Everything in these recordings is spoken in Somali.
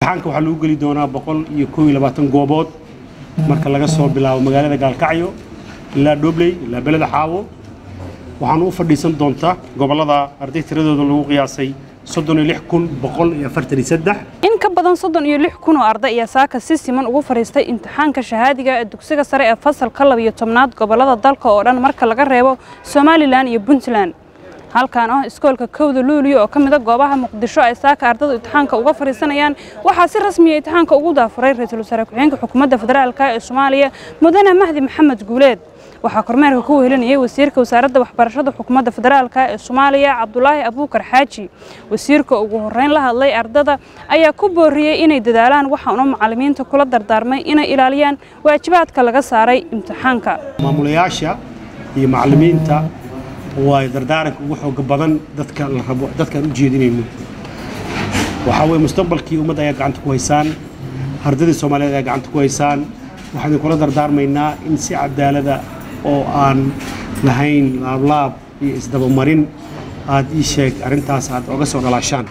imtixaanka waxaa lagu geli doonaa boqol iyo koob iyo labaatan goobood marka laga soo bilaabo magaalada gaalkacyo ilaa dhobley ilaa beleda xaawo waxaana u fadhiisan doontaa gobollada arday tiradooda lagu qiyaasay soddon iyo lix kun boqol iyo afartan iyo saddex in ka badan soddon iyo lix kun oo arday ayaa saaka si siman ugu fadhiistay imtixaanka shahaadiga ee dugsiga sare ee fasalka labiyo tobnaad gobollada dalka oo dhan marka laga reebo somalilan iyo puntland halkan ah iskoolka kowda luuliyo oo ka mid a goobaha muqdisho ay saaka ardaydu imtixaanka uga fadhiisanayaan waxaa si rasmiya imtixaanka ugu daafuray ra-iisul wasaare ku-xigeenka xukuumadda federaalka ee soomaaliya mudane mahdi maxamed guuleed waxaa kormeerka ku wehelinayay wasiirka wasaaradda waxbarashada xukuumadda federaalka ee soomaaliya cabdulaahi abuukar xaaji wasiirka ugu horreyn la hadlay ardada ayaa ku booriyey inay dadaalaan waxaana macallimiinta kula dardaarmay inay ilaaliyaan waajibaadka laga saaray imtixaanka maamulayaasha iyo macallimiinta waa dardaaranka ugu xooga badan dadka la rabo dadkaan u jeedinayno waxaa weye mustaqbalkii ummadda ayaa gacanta ku haysaan ardaydii soomaaliyeed ayaa gacanta ku haysaan waxaan idinkula dardaarmaynaa in si cadaalada oo aan lahayn laablaab iyo isdabamarin aad ii sheeg arrintaas aad oga soo dhalaashaan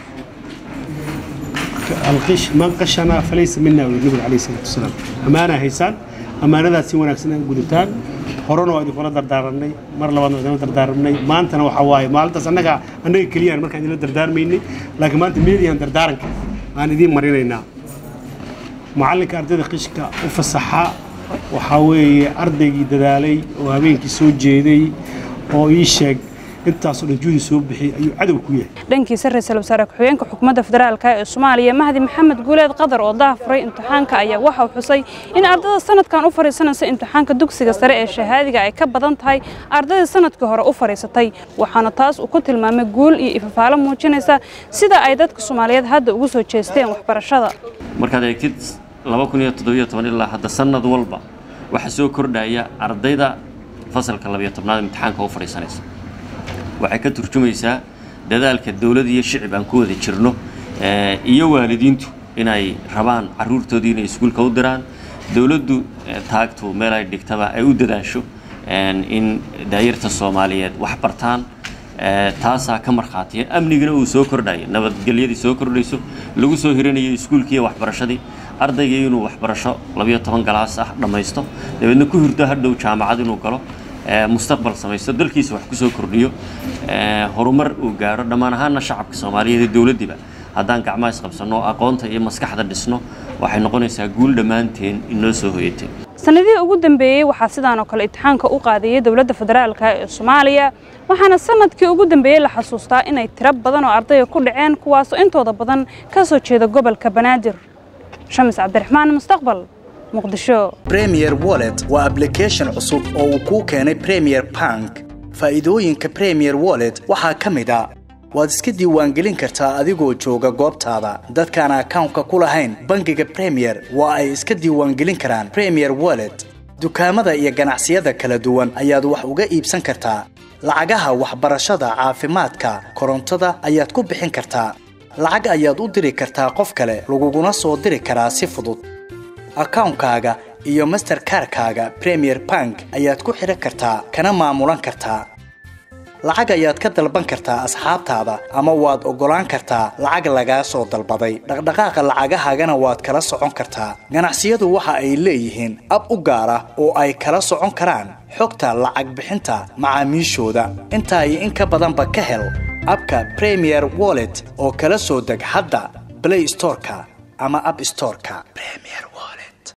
man qashana falaysa mina nabiga calayhi salaatu wasalaam ammaanaa haysaan ammaanadaas si wanaagsan ay gudataan horena waa idinkula dardaaranay mar labaadna waa idinla dardaaranay maantana waxaa waaye maalintaas annaga annaga keliyaan markaan idinla dardaarmaynay laakiin maanta meediyahan dardaaranka aan idiin marinaynaa macallinka ardayda qishka u fasaxa waxaa weeye ardaygii dadaalay oo habeenkii soo jeeday oo ii sheeg intaasoo dhan juhdi soo bixiyey ayuu cadow ku yahay dhankiisa ra-iisul wasaare ku-xigeenka xukuumadda federaalka ee soomaaliya mahdi maxamed guuleed qadar oo daafuray imtixaanka ayaa waxa uu xusay in ardada sanadkan u fadhiisanaysa imtixaanka dugsiga sare ee shahaadiga ay ka badan tahay ardayda sanadkii hore u fadhiisatay waxaana taas uu ku tilmaamay guul iyo ifafaalo muujinaysa sida ay dadka soomaaliyeed hadda ugu soo jeesteen waxbarashada markaad eegtid laba kun iyo toddobiyo toban ilaa hadda sanad walba waxaa soo kordhaya ardayda fasalka labiyo tobnaad imtixaanka u fadhiisanaysa waxay ka turjumaysaa dadaalka dowlad iyo shicib aan ku wada jirno iyo waalidiintu inay rabaan caruurtoodii inay iskuulka u diraan dowladdu taagtu meel ay dhigtaba ay u dadaasho in daayarta soomaaliyeed wax bartaan taasaa ka markhaatiya amnigina uu soo kordhayo nabadgelyadii soo kordhayso lagu soo hirinayo iskuulkii iyo waxbarashadii ardaygii inuu waxbarasho labiyo toban galaas ah dhammaysto dabeedna ku hurdo hadhow jaamacad inuu galo mustaqbal samaysto dalkiisa wax ku soo kordhiyo horumar uu gaadho dhammaan ahaana shacabka soomaaliyeed ee dowladdiiba haddaan gacmaha isqabsanno aqoonta iyo maskaxda dhisno waxay noqonaysaa guul dhammaanteen inoo soo hoyatay sanadihii ugu dambeeyey waxaa sidaan oo kale imtixaanka u qaadayay dowladda federaalka ee soomaaliya waxaana sanadkii ugu dambeeyey la xasuustaa inay tiro badan oo ardayga ku dhaceen kuwaasoo intooda badan ka soo jeeda gobolka banaadir shamis cabdiraxmaan mustaqbal premier wallet waa ablication cusub oo uu kuu keenay premier bank faa'iidooyinka premier wallet waxaa ka mid a waad iska diiwaangelin kartaa adigoo jooga goobtaada dadkaan akawnka ku lahayn bangiga premier waa ay iska diiwaangelin karaan premier wallet dukaamada iyo ganacsiyada kala duwan ayaad wax uga iibsan kartaa lacagaha waxbarashada caafimaadka korontada ayaad ku bixin kartaa lacag ayaad u diri kartaa qof kale laguguna soo diri karaa si fudud akawnkaaga iyo masterkarkaaga premier bank ayaad ku xidhan kartaa kana maamulan kartaa lacag ayaad ka dalban kartaa asxaabtaada ama waad oggolaan kartaa lacag lagaa soo dalbaday dhaqdhaqaaqa lacagahaagana waad kala socon kartaa ganacsiyadu waxa ay leeyihiin ab u gaar ah oo ay kala socon karaan xogta lacag bixinta macaamiishooda intaa iyo in ka badanba ka hel abka premier wallet oo kala soo deg hadda blay storeka ama ab storeka